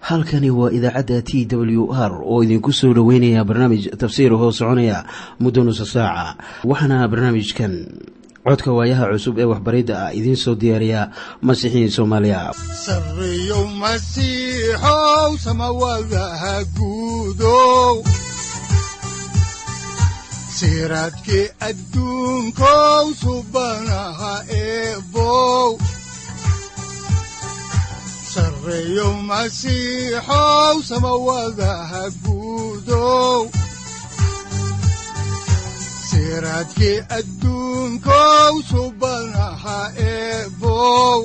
halkani waa idaacadda t w r oo idinku soo dhoweynaya barnaamij tafsiir hoo soconaya muddo nusa saaca waxaana barnaamijkan codka waayaha cusub ee waxbaridda ah idiin soo diyaariya masiixiin soomaaliya sareyow masiixow samawadaha guudow siraadkii adduunkow subanaha eebow sareyow masiixow samawadaha guudow siraadkii adduunkow subanaha eebow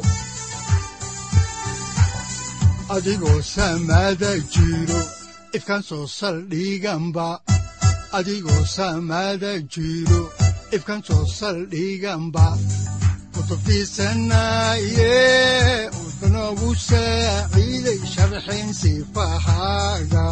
adigoo samaada jiro ifkaan soo saldhiganba adigoo samaada jiro ifkaan soo saldhiganba kutubtiisanaye udanogu saaciiday sharxin sifahaaga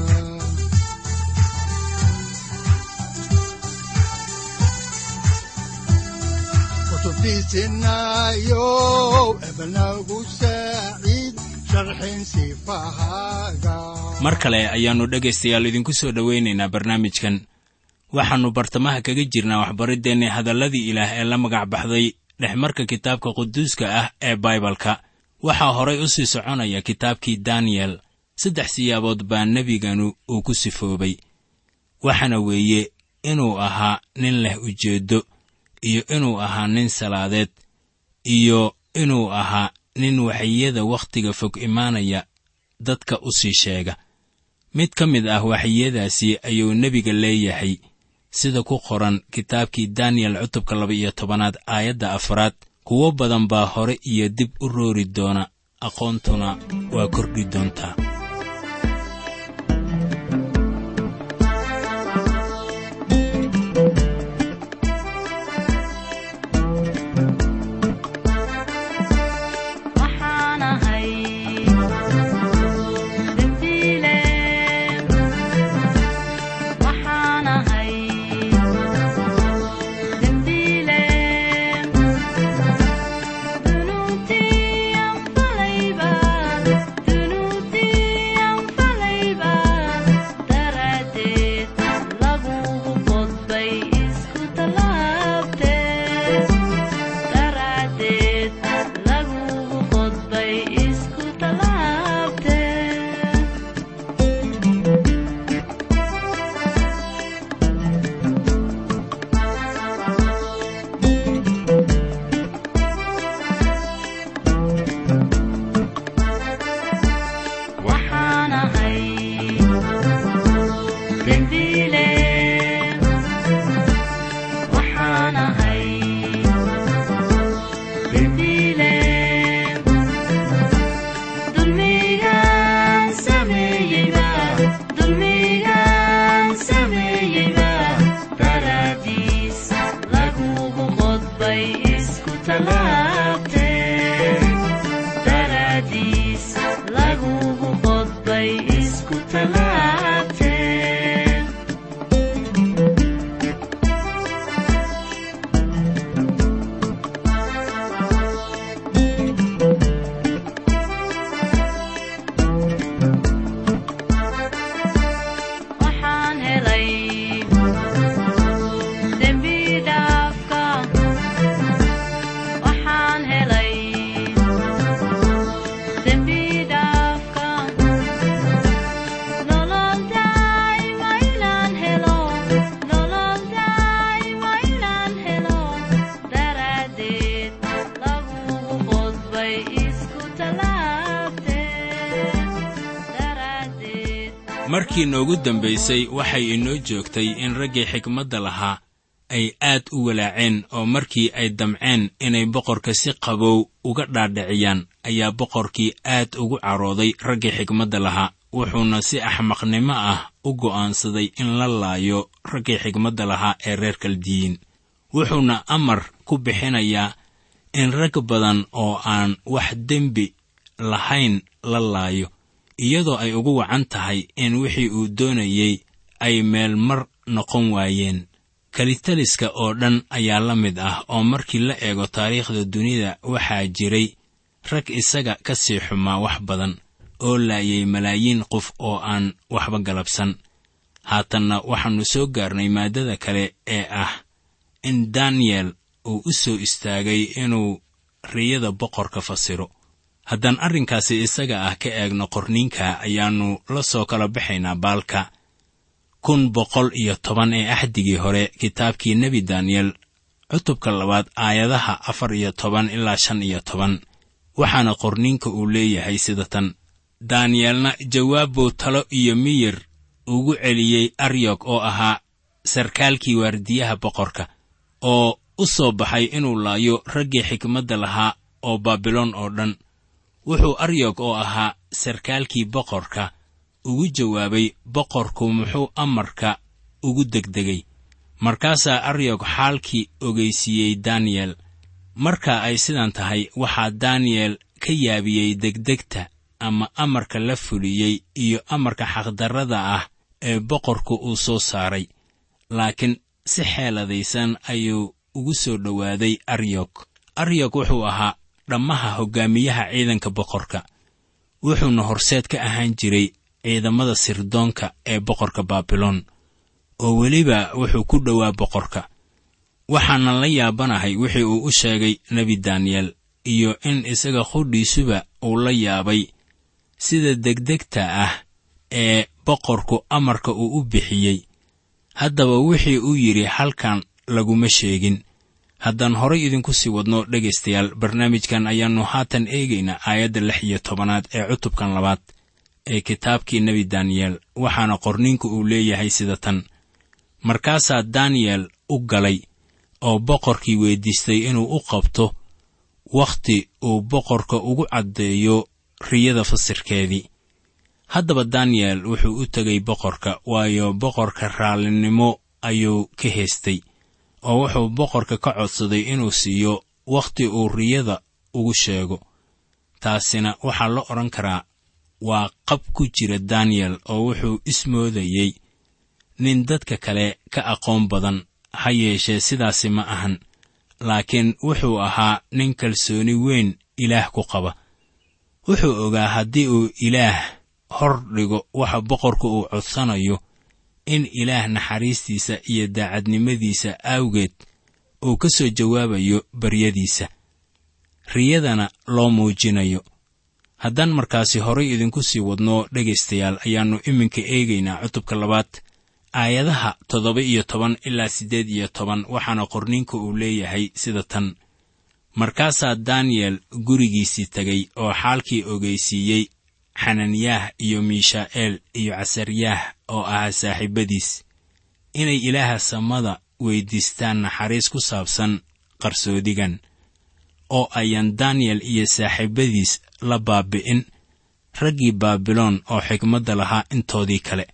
kutubtiisinayo ebanagu saaciid sharxin sifahaaga mar kale ayaannu dhegaystayaal idinku soo dhowaynaynaa barnaamijkan waxaannu bartamaha kaga jirnaa waxbariddeenni hadalladii ilaah ee la magac baxday dhexmarka kitaabka quduuska ah ee baibalka waxaa horay u sii soconaya kitaabkii daniyel saddex siyaabood baa nebiganu uu ku sifoobay waxaana weeye inuu ahaa nin leh ujeeddo iyo inuu ahaa nin salaadeed iyo inuu ahaa nin waxyada wakhtiga fog imaanaya dadka u sii sheega mid ka mid ah waxyadaasi ayuu nebiga leeyahay sida ku qoran kitaabkii daniyel cutubka laba-iyo tobanaad aayadda afraad kuwo badan baa hore iyo dib u roori doona aqoontuna waa kordhi doontaa markii noogu dambaysay waxay inoo joogtay in raggii xikmadda lahaa ay aad u walaaceen oo markii ay damceen inay boqorka si qabow uga dhaadhiciyaan ayaa boqorkii aad ugu carooday raggii xikmadda lahaa wuxuuna si axmaqnimo ah u go'aansaday in la laayo raggii xikmadda lahaa ee reer kaldiyiin wuxuuna amar ku bixinayaa in rag badan oo aan wax dembi lahayn la laayo iyadoo ay ugu wacan tahay in wixii uu doonayey ay meel mar noqon waayeen kalitaliska oo dhan ayaa la mid ah oo markii la eego taariikhda dunida waxaa jiray rag isaga ka sii xumaa wax badan oo laayay malaayiin qof oo aan waxba galabsan haatanna waxaannu soo gaarnay maaddada kale ee ah in daniyel uu u soo istaagay inuu riyada boqorka fasiro haddaan arrinkaasi isaga ah ka eegno qorniinka ayaannu la soo kala baxaynaa baalka kun boqol iyo toban ee axdigii hore kitaabkii nebi daniyel cutubka labaad aayadaha afar iyo toban ilaa shan iyo toban waxaana qorniinka uu leeyahay sida tan daaniyeelna jawaab buu talo iyo miyir ugu celiyey aryog oo ahaa sarkaalkii waardiyaha boqorka oo u soo baxay inuu laayo raggii xikmadda lahaa oo baabiloon oo dhan wuxuu aryog oo ahaa sarkaalkii boqorka ugu jawaabay boqorku muxuu amarka ugu degdegay markaasaa aryog xaalkii ogeysiiyey daniyel marka ay sidan tahay waxaa daniyel ka yaabiyey degdegta ama amarka la fuliyey iyo amarka xaqdarrada ah ee boqorku uu soo saaray laakiin si xeeladaysan ayuu ugu soo dhowaaday aryog aryog wuxuu ahaa dhammaha hoggaamiyaha ciidanka boqorka wuxuuna horseed ka ahaan jiray ciidamada sirdoonka ee boqorka baabiloon oo weliba wuxuu ku dhowaa boqorka waxaanan la yaabanahay wixii uu u sheegay nebi daniyel iyo in isaga qudhiisuba uu la yaabay sida degdegta ah ee boqorku amarka uu u bixiyey haddaba wixii uu yidhi halkan laguma sheegin haddaan horay idinku sii wadno dhegaystayaal barnaamijkan ayaannu haatan eegaynaa aayadda lix iyo tobanaad ee cutubkan labaad ee kitaabkii nebi daniyel waxaana qorniinku uu leeyahay sida tan markaasaa daniyel u galay oo boqorkii weyddiistay inuu u qabto wakhti uu boqorka ugu caddeeyo riyada fasirkeedii haddaba daniyel wuxuu u tegay boqorka waayo boqorka raallinimo ayuu ka heestay oo wuxuu boqorka ka codsaday inuu siiyo wakhti uu riyada ugu sheego taasina waxaa la odhan karaa waa qab ku jira daniyel oo wuxuu ismoodayey nin dadka kale ka aqoon badan ha yeeshee sidaasi ma ahan laakiin wuxuu ahaa nin kalsooni weyn ilaah ku qaba wuxuu ogaa haddii uu ilaah hor dhigo waxa boqorku uu codsanayo in ilaah naxariistiisa iyo daacadnimadiisa awgeed uu ka soo jawaabayo baryadiisa riyadana loo muujinayo haddaan markaasi horay idinku sii wadno dhegaystayaal ayaannu iminka eegaynaa cutubka labaad aayadaha toddoba iyo toban ilaa siddeed iyo toban waxaana qorniinka uu leeyahay sida tan markaasaa daniyel gurigiisii tegay oo xaalkii ogeysiiyey xananiyaah iyo miishaa'eel iyo casaryaah oo ahaa saaxiibadiis inay ilaaha samada weyddiistaan naxariis ku saabsan qarsoodigan oo ayaan daniyel iyo saaxiibadiis la baabi'in raggii baabiloon oo xigmadda lahaa intoodii kale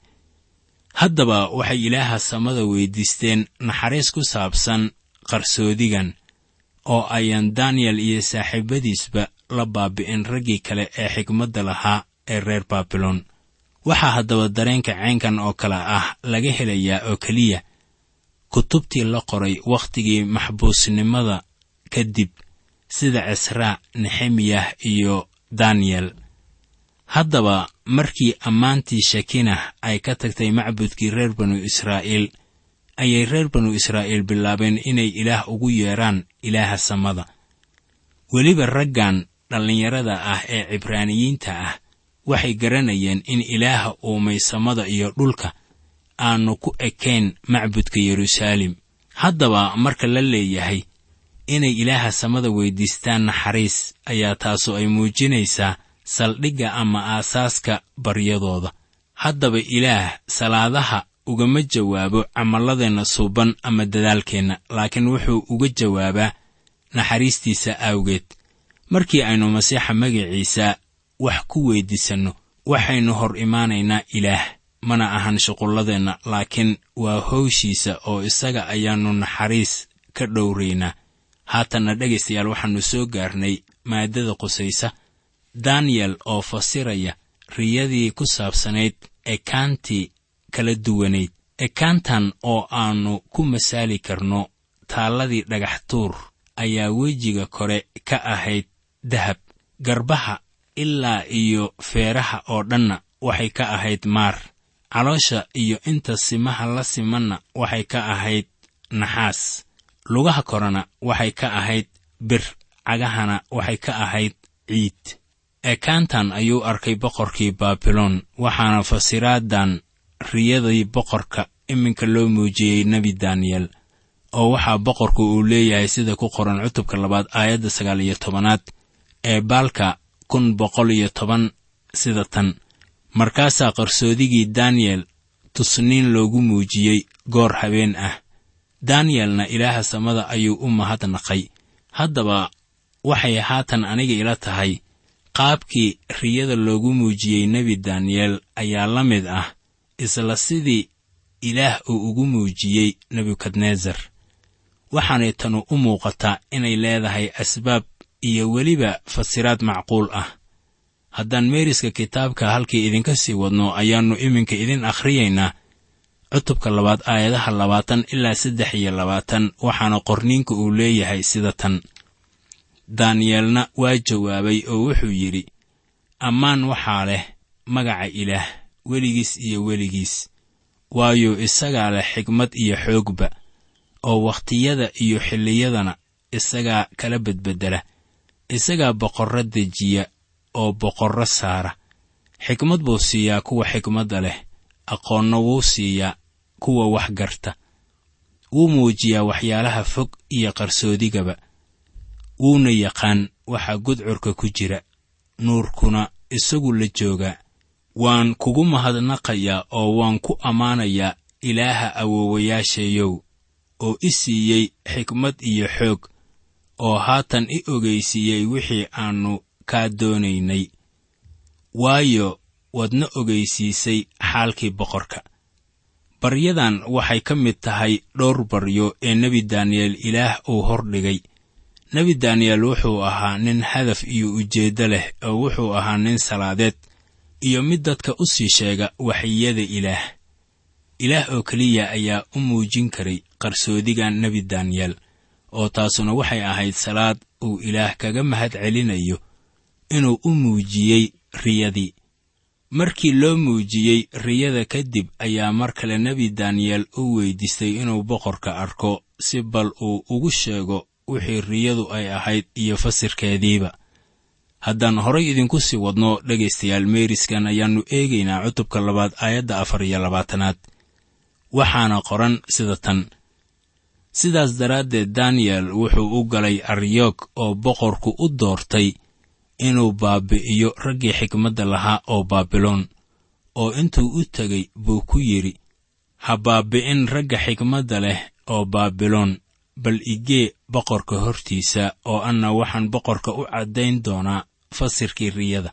haddaba waxay ilaaha samada weyddiisteen naxariis ku saabsan qarsoodigan oo ayaan daniyel iyo saaxiibadiisba la baabi'in raggii kale ee xigmadda lahaa ee reer baabiloon waxaa haddaba dareenka caynkan oo kale ah laga helayaa oo keliya kutubtii la qoray wakhtigii maxbuusnimada kadib sida cisraa nexemiyah iyo daniyel haddaba markii ammaantii shakinah ay ka tagtay macbudkii reer banu israa'iil ayay reer banu israa'iil bilaabeen inay ilaah ugu yeedhaan ilaaha samada weliba raggan dhallinyarada ah ee cibraaniyiinta ah waxay garanayeen in ilaaha uumay samada iyo dhulka aanu ku ekayn macbudka yeruusaalem haddaba marka la leeyahay inay ilaaha samada weyddiistaan naxariis ayaa taasu ay muujinaysaa saldhigga ama aasaaska baryadooda haddaba ilaah salaadaha ugama jawaabo camalladeenna suuban ama dadaalkeenna laakiin wuxuu uga jawaabaa naxariistiisa awgeed markii aynu masiixa magaciisa wax ku weyddiisanno waxaynu hor imaanaynaa ilaah mana ahan shuqulladeenna laakiin waa howshiisa oo isaga ayaannu naxariis ka dhowraynaa haatanna dhegaystayaal waxaannu soo gaarnay maaddada qusaysa daniyel oo fasiraya riyadii ku saabsanayd ekaantii kala duwanayd ekaantan oo aannu ku masaali karno taalladii dhagax tuur ayaa wejiga kore ka ahayd dahab garbaha ilaa iyo feeraha oo dhanna waxay ka ahayd maar caloosha iyo inta simaha la simanna waxay ka ahayd naxaas lugaha korena waxay ka ahayd bir cagahana waxay ka ahayd ciid ekaantan ayuu arkay boqorkii baabiloon waxaana fasiraadan riyadii boqorka iminka loo muujiyey nebi daniyel oo waxaa boqorku uu leeyahay sida ku qoran cutubka labaad aayadda sagaal iyo tobanaad ee baalka kun boqol iyo toban sida tan markaasaa qarsoodigii daniyel tusniin loogu muujiyey goor habeen ah daniyelna ilaaha samada ayuu u mahadnaqay haddaba waxay haatan aniga ila tahay qaabkii riyada loogu muujiyey nebi daniyel ayaa la mid ah isla sidii ilaah uu ugu muujiyey nebukadnesar waxaanay tanu u muuqataa inay leedahay asbaab iyo weliba fasiraad macquul ah haddaan meeriska kitaabka halkii idinka sii wadno ayaannu iminka idin akhriyaynaa cutubka labaad aayadaha labaatan ilaa saddex iyo labaatan waxaana qorniinka uu leeyahay sida tan daaniyeelna waa jawaabay oo wuxuu yidhi ammaan waxaa leh magaca ilaah weligiis iyo weligiis waayo isagaa leh xigmad iyo xoogba oo wakhtiyada iyo xilliyadana isagaa kala bedbeddela isagaa boqorro dejiya oo boqorro saara xikmad buu siiyaa kuwa xikmadda leh aqoonna wuu siiyaa kuwa wax garta wuu muujiyaa waxyaalaha fog iyo qarsoodigaba wuuna yaqaan waxa gudcurka ku jira nuurkuna isagu la joogaa waan kugu mahadnaqayaa oo waan ku ammaanayaa ilaaha awoowayaashayow oo i siiyey xikmad iyo xoog oo haatan i ogaysiiyey wixii aannu kaa doonaynay waayo waadna ogaysiisay xaalkii boqorka baryadan waxay ka mid tahay dhowr baryo ee nebi daniyel ilaah uu hordhigay nebi daniyel wuxuu ahaa nin hadaf iyo ujeeddo leh oo wuxuu ahaa nin salaadeed iyo mid dadka u sii sheega waxyiyada ilaah ilaah oo keliya ayaa u muujin karay qarsoodigan nebi daniyel oo taasuna waxay ahayd salaad uu ilaah kaga mahad celinayo inuu u muujiyey riyadii markii loo muujiyey riyada kadib ayaa mar kale nebi daniyel u weydiistay inuu boqorka arko si bal uu ugu sheego wixii riyadu ay ahayd iyo fasirkeediiba haddaan horay idinku sii wadno dhegaystayaal meeriskan ayaannu eegaynaa cutubka labaad aayadda afar iyo labaatanaad waxaana qoran sida tan sidaas daraaddeed daniyel wuxuu u galay aryoog oo boqorku u doortay inuu baabi'iyo raggii xikmadda lahaa oo baabiloon oo intuu u tegey buu ku yidhi ha baabi'in ragga xikmadda leh oo baabiloon bal igee boqorka hortiisa oo anna waxaan boqorka u caddayn doonaa fasirkii riyada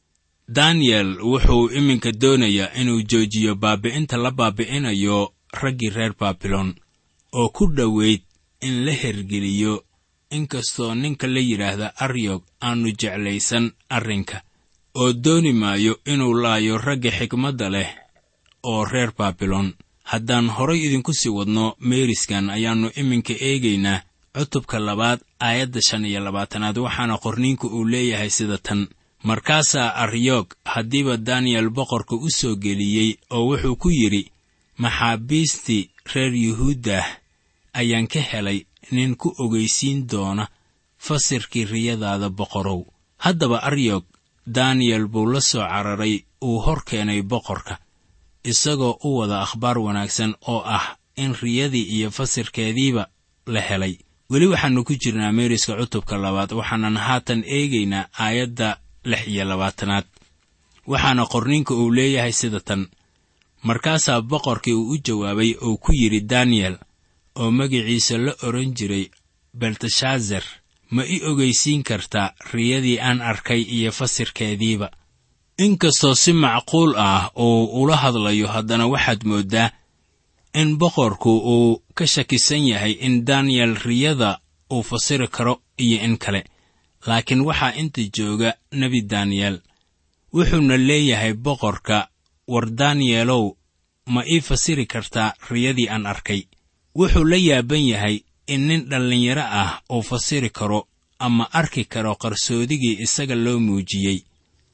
daniyel wuxuu iminka doonayaa inuu joojiyo baabi'inta la baabi'inayo raggii reer baabiloon oo ku dhoweyd in la hergeliyo inkastoo ninka la yidhaahda aryog aannu jeclaysan arrinka oo dooni maayo inuu laayo ragga xikmadda leh oo reer baabiloon haddaan horay idinku sii wadno meeriskan ayaannu iminka eegaynaa cutubka labaad aayadda shan iyo labaatanaad waxaana qorniinku uu leeyahay sida tan markaasaa aryoog haddiiba daniyel boqorka u soo geliyey oo wuxuu ku yidhi maxaabiistii reer yuhuuddah ayaan ka helay nin ku ogaysiin doona fasirkii riyadaada boqorow haddaba aryog daniyel buu la soo cararay uu hor keenay boqorka isagoo u wada akhbaar wanaagsan oo ah in riyadii iyo fasirkeediiba la helay weli waxaannu ku jirnaa meeriska cutubka labaad waxaanan haatan eegaynaa aayadda lix iyo labaatanaad waxaana qorninka uu leeyahay sida tan markaasaa boqorkii uu u jawaabay oo ku yidhi daniyel oo magiciisa la odhan jiray belteshazar ma i ogaysiin kartaa riyadii aan arkay iyo fasirkeediiba inkastoo si macquul ah uu ula hadlayo haddana waxaad mooddaa in boqorku uu ka shakisan yahay in daniyel riyada uu fasiri karo iyo in kale laakiin waxaa inta jooga nebi daniyel wuxuuna leeyahay boqorka war daniyelow ma ii fasiri kartaa riyadii aan arkay wuxuu la yaaban yahay in nin dhallinyaro ah uu fasiri karo ama arki karo qarsoodigii isaga loo muujiyey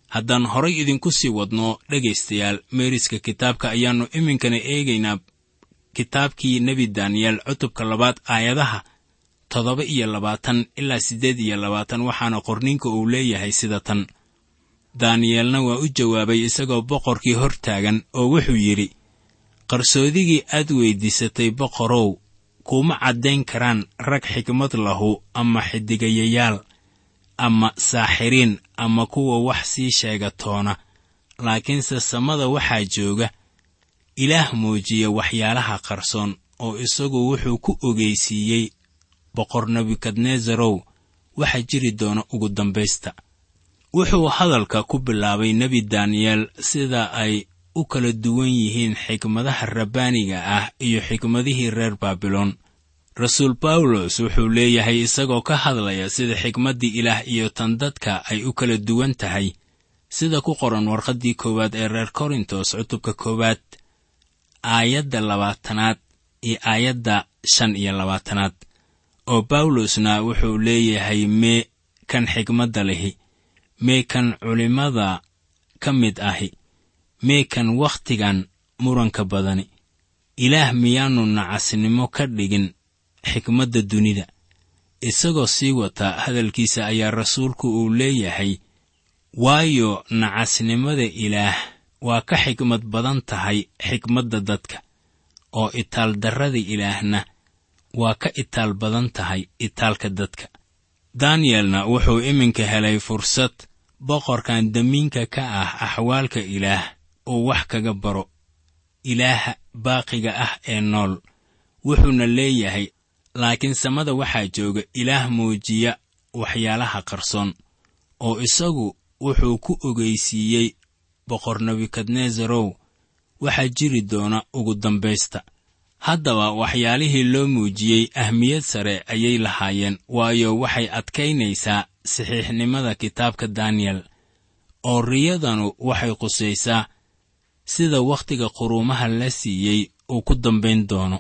haddaan horay idinku sii wadno dhegaystayaal meeriska kitaabka ayaannu iminkana eegaynaa kitaabkii nebi daniyeel cutubka labaad aayadaha toddoba iyo labaatan ilaa siddeed iyo labaatan waxaana qorninka uu leeyahay sida tan daaniyeelna waa u jawaabay isagoo boqorkii hor taagan oo wuxuu yidhi qarsoodigii aad weyddiisatay boqorow kuma caddayn karaan rag xikmad lahu ama xidigayayaal ama saaxiriin ama kuwa wax sii sheega toona laakiinse samada waxaa jooga ilaah muujiya waxyaalaha qarsoon oo isagu wuxuu ku ogeysiiyey boqor nebukadnezarow waxa jiri doona ugu dambaysta wuxuu hadalka ku bilaabay nebi daniyeel sida ay u kala duwan yihiin xikmadaha rabbaaniga ah iyo xikmadihii reer baabiloon rasuul bawlos wuxuu leeyahay isagoo ka hadlaya sida xikmaddii ilaah iyo tan dadka ay u kala duwan tahay sida ku qoran warqaddii koowaad ee reer korintos cutubka koowaad aayadda labaatanaad iyo aayadda shan iyo labaatanaad oo bawlosna wuxuu leeyahay mee kan xikmadda lihi mee kan culimmada ka mid ahi mee kan wakhtigan muranka badani ilaah miyaannu nacasnimo ka dhigin xikmadda dunida isagoo sii wata hadalkiisa ayaa rasuulku uu leeyahay waayo nacasnimada ilaah waa ka xikmad badan tahay xikmadda dadka oo itaaldarrada ilaahna waa ka itaal badan tahay itaalka dadka daniyelna wuxuu iminka helay fursad boqorkan damiinka ka ah axwaalka ilaah uu wax kaga baro ilaaha baaqiga ah ee nool wuxuuna leeyahay laakiin samada waxaa jooga ilaah muujiya waxyaalaha qarsoon oo isagu wuxuu ku ogeysiiyey boqor nebukadnezarow waxaa jiri doona ugu dambaysta haddaba waxyaalihii loo muujiyey ahmiyad sare ayay lahaayeen waayo waxay adkaynaysaa saxiixnimada kitaabka daniyel oo riyadanu waxay qusaysaa sida wakhtiga quruumaha la siiyey uu ku dambayn doono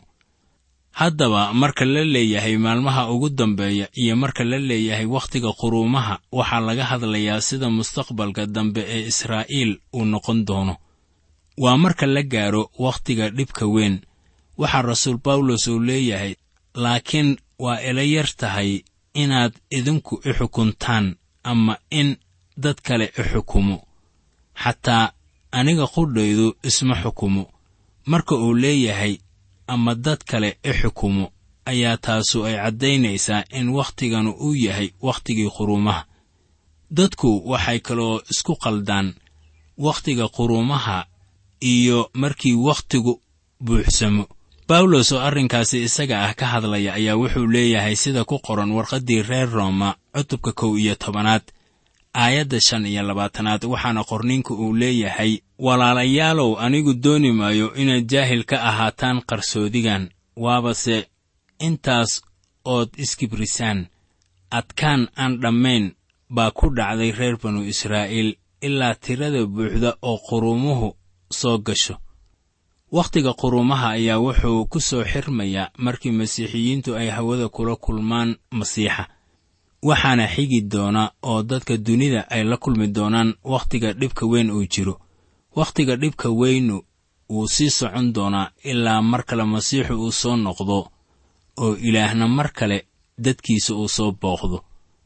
haddaba marka la leeyahay maalmaha ugu dambeeya iyo marka la leeyahay wakhtiga quruumaha waxaa laga hadlayaa sida mustaqbalka dambe ee israa'iil uu noqon doono waa marka la gaaro wakhtiga dhibka weyn waxaa rasuul bawlos uu leeyahay laakiin waa ila yar tahay inaad idinku i xukuntaan ama in dad kale i xukumo xataa aniga qudhaydu isma xukumo marka uu leeyahay ama dad kale i xukumo ayaa taasu ay caddaynaysaa in wakhtiganu uu yahay wakhtigii quruumaha dadku waxay kaloo isku qaldaan wakhtiga quruumaha iyo markii wakhtigu buuxsamo bawlos oo arrinkaasi isaga ah ka hadlaya ayaa wuxuu leeyahay sida ku qoran warqaddii reer rooma cutubka kow iyo tobanaad aayadda shan iyo labaatanaad waxaana qorninka uu leeyahay walaalayaalow anigu dooni maayo inaad jaahil ka ahaataan qarsoodigan waabase intaas ood iskibrisaan adkaan aan dhammayn baa ku dhacday reer banu israa'iil ilaa tirada buuxda oo quruumuhu soo gasho wakhtiga quruumaha ayaa wuxuu ku soo xirmayaa markii masiixiyiintu ay hawada kula kulmaan masiixa waxaana xigi doona oo dadka dunida ay la kulmi doonaan wakhtiga dhibka weyn uu jiro wakhtiga dhibka weynu wuu sii socon doonaa ilaa mar kale masiixu uu soo noqdo oo ilaahna mar kale dadkiisa uu soo booqdo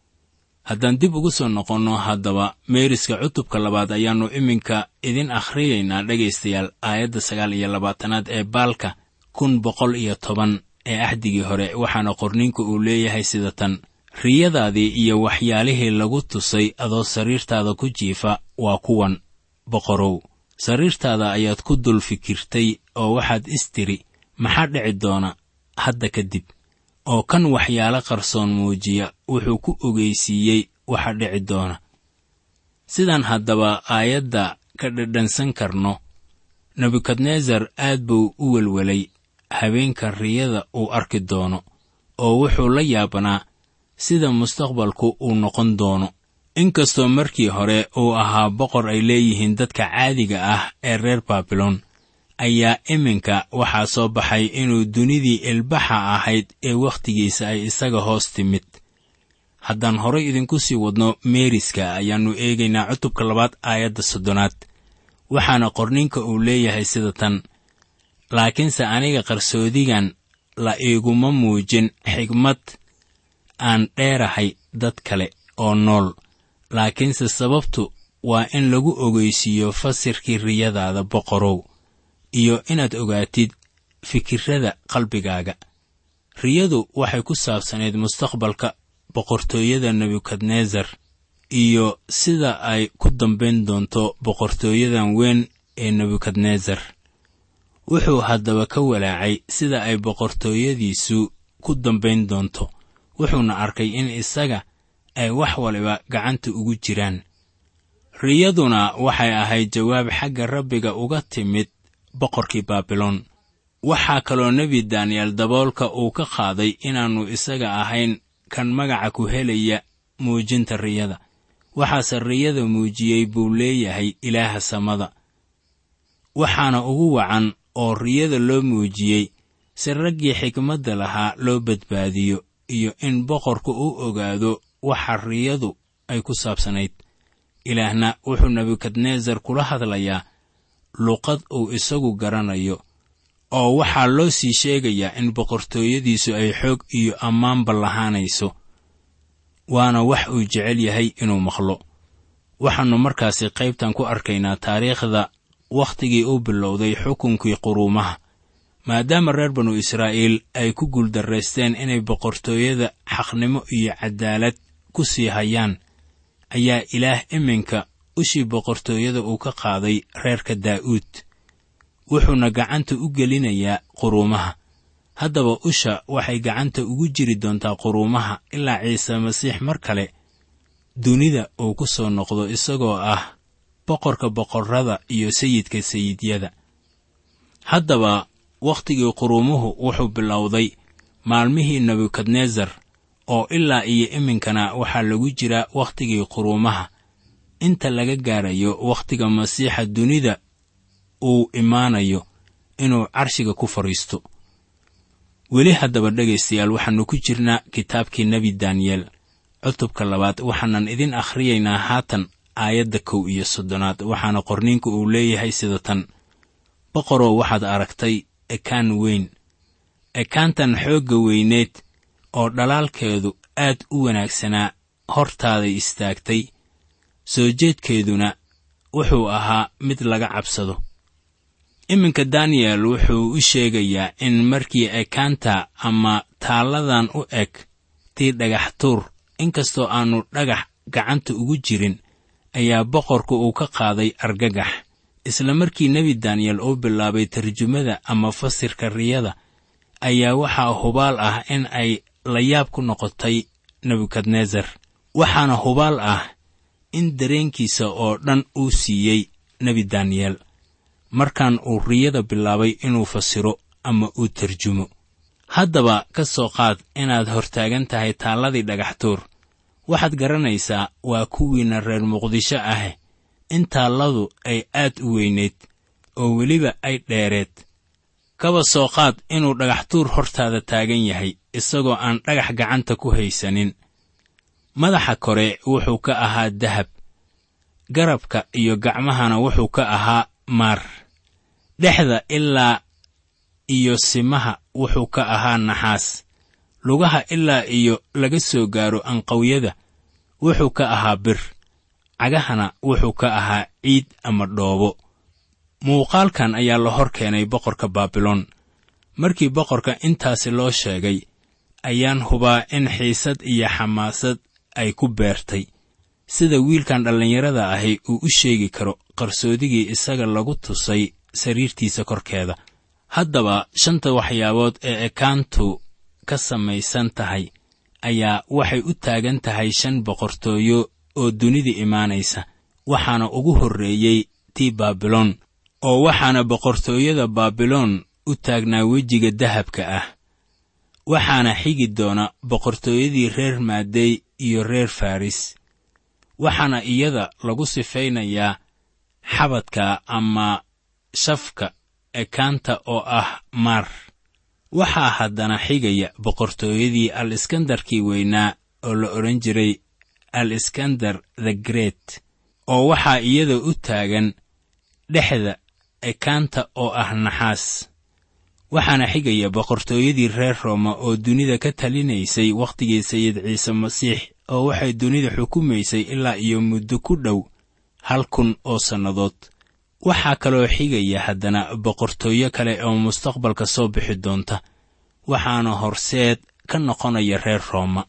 haddaan dib ugu soo noqonno haddaba meeriska cutubka labaad ayaannu iminka idin akhriyaynaa dhegaystayaal aayadda sagaal iyo labaatanaad ee baalka kun boqol iyo toban ee axdigii hore waxaana qorninku uu leeyahay sida tan riyadaadii iyo waxyaalihii lagu tusay adoo sariirtaada ku jiifa waa kuwan boqorow sariirtaada ayaad ku dul fikirtay oo waxaad istiri maxaa dhici doona hadda kadib oo kan waxyaalo qarsoon muujiya wuxuu ku ogeysiiyey waxa dhici doona sidaan haddaba aayadda ka dhadhansan karno nebukadnesar aad buu u welwelay habeenka riyada uu arki doono oo wuxuu la yaabanaa sida mustaqbalku uu noqon doono inkastoo markii hore uu ahaa boqor ay leeyihiin dadka caadiga ah ee reer baabilon ayaa iminka waxaa soo baxay inuu dunidii ilbaxa ahayd ee wakhtigiisa ay isaga hoos timid haddaan horay idinku sii wadno meeriska ayaannu eegaynaa cutubka labaad aayadda soddonaad waxaana qorninka uu leeyahay sida tan laakiinse aniga qarsoodigan la iiguma muujin xigmad aan dheerahay dad kale oo nool laakiinse sababtu waa in lagu ogeysiiyo fasirkii riyadaada boqorow iyo inaad ogaatid fikirrada qalbigaaga riyadu waxay ku saabsanayd mustaqbalka boqortooyada nebukadnesar iyo sida ay ku dambayn doonto boqortooyadan weyn ee nebukadnesar wuxuu haddaba ka walaacay sida ay boqortooyadiisu ku dambayn doonto wuxuuna arkay in isaga ay wax waliba gacanta ugu jiraan riyaduna waxay ahayd jawaab xagga rabbiga uga timid boqorkii baabiloon waxaa kaloo nebi daniyel daboolka uu ka qaaday inaannu isaga ahayn kan magaca ku helaya muujinta riyada waxaase riyada muujiyey buu leeyahay ilaaha samada waxaana ugu wacan oo riyada loo muujiyey si raggii xikmadda lahaa loo badbaadiyo iyo in boqorku u ogaado waxa riyadu ay ku saabsanayd ilaahna wuxuu nebukadnesar kula hadlayaa luqad uu isagu garanayo oo waxaa loo sii sheegayaa in boqortooyadiisu ay xoog iyo ammaanba lahaanayso waana wax uu jecel yahay inuu maqlo waxaannu markaasi qaybtan ku arkaynaa taariikhda wakhtigii uu bilowday xukunkii quruumaha maadaama reer banu israa'iil ay ku guuldarraysteen inay boqortooyada xaqnimo iyo caddaalad ku sii hayaan ayaa ilaah iminka ushii boqortooyada uu ka qaaday reerka daa'uud wuxuuna gacanta u gelinayaa quruumaha haddaba usha waxay gacanta ugu jiri doontaa quruumaha ilaa ciise masiix mar kale dunida uu ku soo noqdo isagoo ah boqorka boqorrada iyo sayidka sayidyada haddaba wakhtigii quruumuhu wuxuu bilowday maalmihii nebukadnesar oo ilaa iyo iminkana waxaa lagu jiraa wakhtigii quruumaha inta laga gaarayo wakhtiga masiixa dunida uu imaanayo inuu carshiga ku fadhiisto weli haddaba dhegaystayaal waxaannu ku jirnaa kitaabkii nebi daniyel cutubka labaad waxaanan idin akhriyaynaa haatan aayadda kow iyo soddonaad waxaana qorniinku uu leeyahay sida tan boqorow waxaad aragtay ekaan weyn ekaantan xoogga weyneed oo dhalaalkeedu aad u wanaagsanaa hortaaday istaagtay soo jeedkeeduna wuxuu ahaa mid laga cabsado iminka daniyel wuxuu u sheegayaa in markii ekaanta ama taalladan u eg tii dhagax tuur inkastoo aannu dhagax gacanta ugu jirin ayaa boqorku uu ka qaaday argagax isla markii nebi daniyel uu bilaabay tarjumada ama fasirka riyada ayaa waxaa hubaal ah in ay layaab ku noqotay nebukadnesar waxaana hubaal ah in dareenkiisa oo dhan uu siiyey nebi daniyel markaan uu riyada bilaabay inuu fasiro ama uu tarjumo haddaba ka soo qaad inaad hortaagan tahay taalladii dhagaxtuur waxaad garanaysaa waa kuwiinna reer muqdisho ah in taalladu ay aad u weynayd oo weliba ay dheereed kaba soo qaad inuu dhagaxtuur hortaada taagan yahay isagoo aan dhagax gacanta ku haysanin madaxa kore wuxuu ka ahaa dahab garabka iyo gacmahana wuxuu ka ahaa maar dhexda ilaa iyo simaha wuxuu ka ahaa naxaas lugaha ilaa iyo laga soo gaaro anqawyada wuxuu ka ahaa bir cagahana wuxuu ka ahaa ciid ama dhoobo muuqaalkan ayaa la hor keenay boqorka baabiloon markii boqorka intaasi loo sheegay ayaan hubaa in xiisad iyo xamaasad ay ku beertay sida wiilkan dhallinyarada ahi uu u sheegi karo qarsoodigii isaga lagu tusay sariirtiisa korkeeda haddaba shanta waxyaabood ee ekaantu ka samaysan tahay ayaa waxay u taagan tahay shan boqortooyo oo dunida imaanaysa waxaana ugu horreeyey tii baabiloon oo waxaana boqortooyada baabiloon u taagnaa wejiga dahabka ah waxaana xigi doona boqortooyadii reer maadey iyo reer faris waxaana iyada lagu sifaynayaa xabadka ama shafka ekaanta oo ah maar waxaa haddana xigaya boqortooyadii al iskandarkii weynaa oo la odhan jiray al iskandar the great oo waxaa iyada u taagan dhexda ekaanta oo ah naxaas waxaana xigaya boqortooyadii reer rooma oo dunida ka talinaysay wakhtigii sayid ciise masiix oo waxay dunida xukumaysay ilaa iyo muddo ku dhow hal kun oo sannadood waxaa kaloo xigaya haddana boqortooyo kale oo mustaqbalka soo bixi doonta waxaana horseed ka noqonaya reer rooma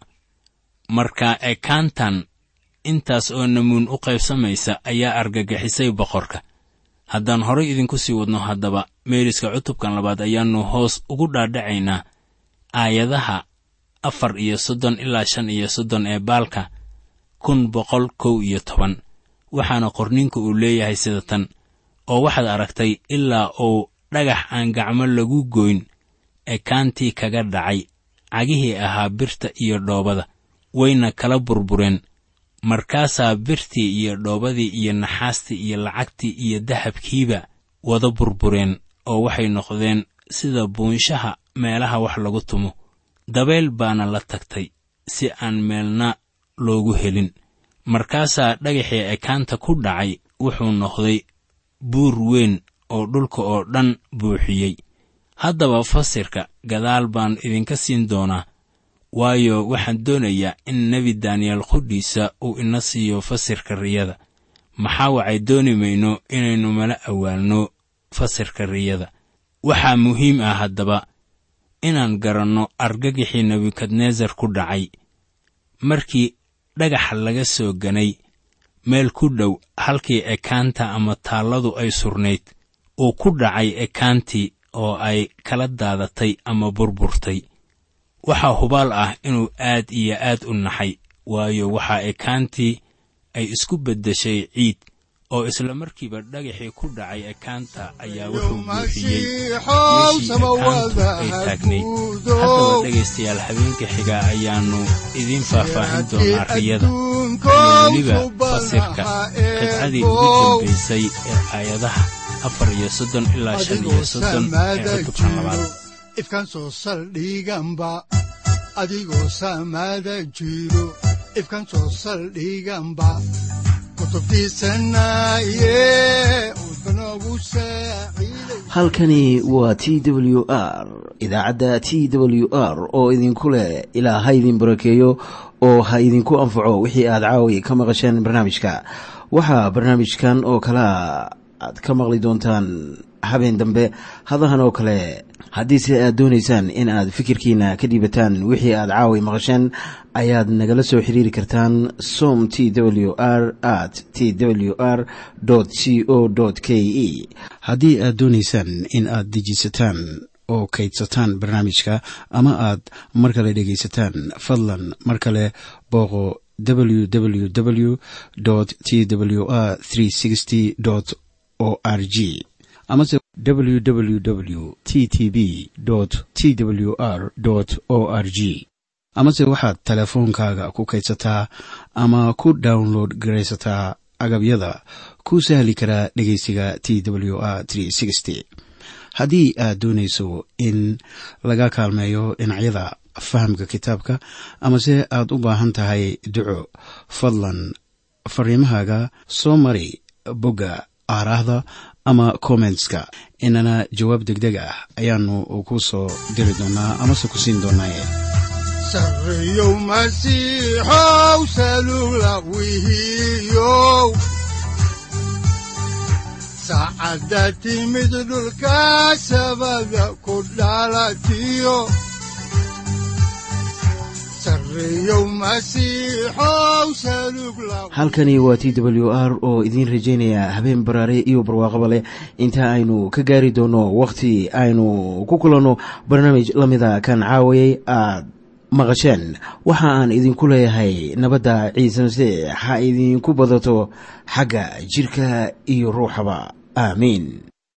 marka ekaantan intaas oo namuun u qaybsamaysa ayaa argagixisay boqorka haddaan horay idinku sii wadno haddaba meeriska cutubkan labaad ayaannu hoos ugu dhaadhacaynaa aayadaha afar iyo soddon ilaa shan iyo soddon ee baalka kun boqol kow iyo toban waxaana qorniinku uu leeyahay sida tan oo waxaad aragtay ilaa uu dhagax aan gacmo lagu goyn ekaantii kaga dhacay cagihii ahaa birta iyo dhoobada wayna kala burbureen markaasaa birtii iyo dhoobadii iyo naxaastii iyo lacagtii iyo dahabkiiba wada burbureen oo waxay noqdeen sida buunshaha meelaha wax lagu tumo dabeyl baana la tagtay si aan meelna loogu helin markaasaa dhagaxii ekaanta ku dhacay wuxuu noqday buur weyn oo dhulka oo dhan buuxiyey haddaba fasirka gadaal baan idinka siin doonaa waayo waxaan doonayaa in nebi daniyeel qudhiisa uu ina siiyo fasirka riyada maxaa wacay dooni mayno inaynu mala awaalno fasirka riyada waxaa muhiim ah haddaba inaan garanno argagixii nebukadnesar ku dhacay markii dhagaxa laga soo ganay meel ku dhow halkii ekaanta ama taalladu ay surnayd uu ku dhacay ekaantii oo ay kala daadatay ama burburtay waxaa hubaal ah inuu aad iyo aad u naxay waayo waxaa ekaantii ay isku beddeshay ciid oo isla markiiba dhagaxii ku dhacay ekaanta ayaa wuxuu buuxiyey meeshii ekaantu ay taagnayd haddaba dhegaystayaal habeenka xiga ayaannu idiin faahfaahin doonaa riyada iyo weliba fasirka qibcadii ugu dambaysay ee aayadaha afar iyo soddon ilaa shan iyo soddon ee cutubkan labaad ifkan soo saldhiganba adigoo saamaada jiro ifkan soo saldhiganba halkani waa t w r idaacadda t w r oo idinku leh ilaa ha idin barakeeyo oo ha idinku anfaco wixii aad caawi ka maqasheen barnaamijka waxaa barnaamijkan oo kalaa aad ka maqli doontaan habeen dambe hadahan oo kale haddiise aad doonaysaan in aad fikirkiina ka dhiibataan wixii aad caawi maqasheen ayaad nagala soo xiriiri kartaan som t w r at t w r c o k e haddii aad doonaysaan in aad dejiisataan oo kaydsataan barnaamijka ama aad mar kale dhegaysataan fadlan mar kale booqo www t w r o r g amase www t t b t w r o r g amase waxaad teleefoonkaaga ku kaydsataa ama ku download garaysataa agabyada ku sahli karaa dhegeysiga t w r haddii aad doonayso in laga kaalmeeyo dhinacyada fahamka kitaabka amase aad u baahan tahay duco fadlan fariimahaaga soo mari bogga aaraahda ama kommentska inana jawaab degdeg ah ayaanu ku soo diri doonaa amase ku siin doonaaye sareyow masiixow salula wihiyow saacadda timid dhulka sabada ku dhalatiyo halkani waa t w r oo idiin rajaynaya habeen baraare iyo barwaaqaba leh inta aynu ka gaari doono wakhti aynu ku kulanno barnaamij la mida kan caawayay aad maqasheen waxa aan idinku leeyahay nabadda ciise masiix ha idinku badato xagga jidhka iyo ruuxaba aamiin